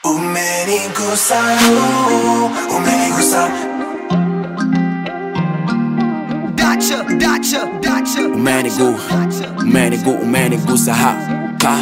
Umenigusa, uh, umenigusa Dacha, dacha, dacha. Umenigu, umenigu, umenigusa hapa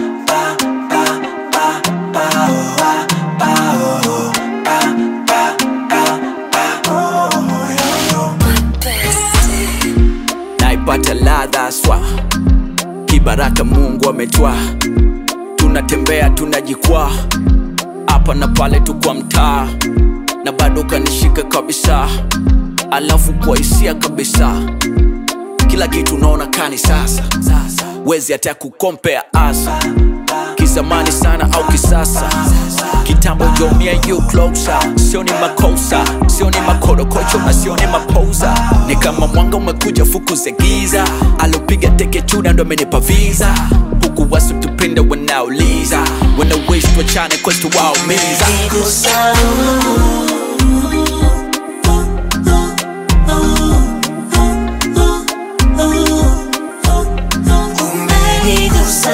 naipata ladha swa kibaraka Mungu ametwa, tunatembea tunajikwaa hapa na pale tu kwa mtaa, na bado kanishika kabisa, alafu kwa hisia kabisa, kila kitu naona kani sasa, wezi hata kukompea asa kizamani sana au kisasa kitambo yo me and you closer sioni makosa sioni makorokocho na sioni mapoza ni kama mwanga umekuja fukuze giza alopiga teke chuda ndo amenipa visa huku wasu tupenda wanauliza wana wish tuachane kwetu waumiza Umenigusa, umenigusa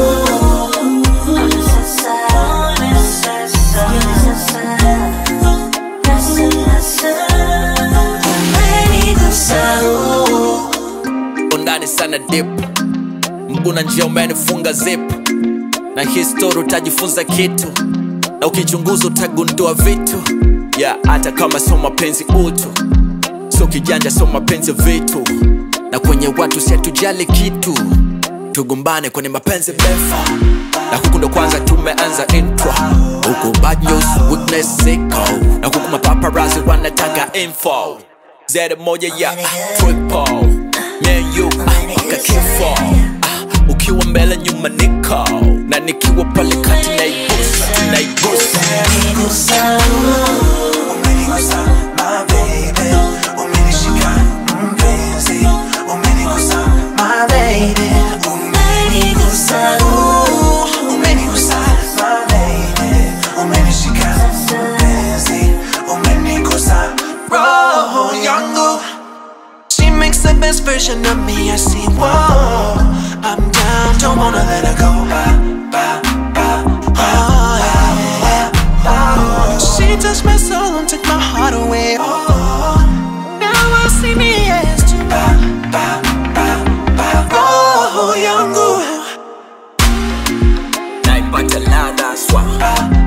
Umenigusa, undani sana dip mguna njia umenifunga zip na histori utajifunza kitu na ukichunguza utagundua vitu ya yeah, hata kama sio mapenzi utu sio kijanja sio mapenzi vitu na kwenye watu siatujali kitu tugumbane kwenye mapenzi mefa na huku ndo kwanza tumeanza intro huku bad news weakness ziko na huku mapaparazi wanataka info zede moja ya triple me and you ah, mpaka kifo ah, ukiwa mbele nyuma niko na nikiwa pale kati naigusa tunaigusa umenigusa, umenigusa, my baby Umenishika mpenzi, umenigusa, my baby Umenigusa, uh, umenigusa, my baby Umenishika mpenzi, umenigusa roho yangu She makes the best version of me, I see, whoa I'm down, don't wanna let her go Ba, ba, ba, oh, yeah, yeah. She touched my soul and took my heart away oh, Now I see me as to ba, ba, ba, ba, roho yangu naipata ladha swa Ba,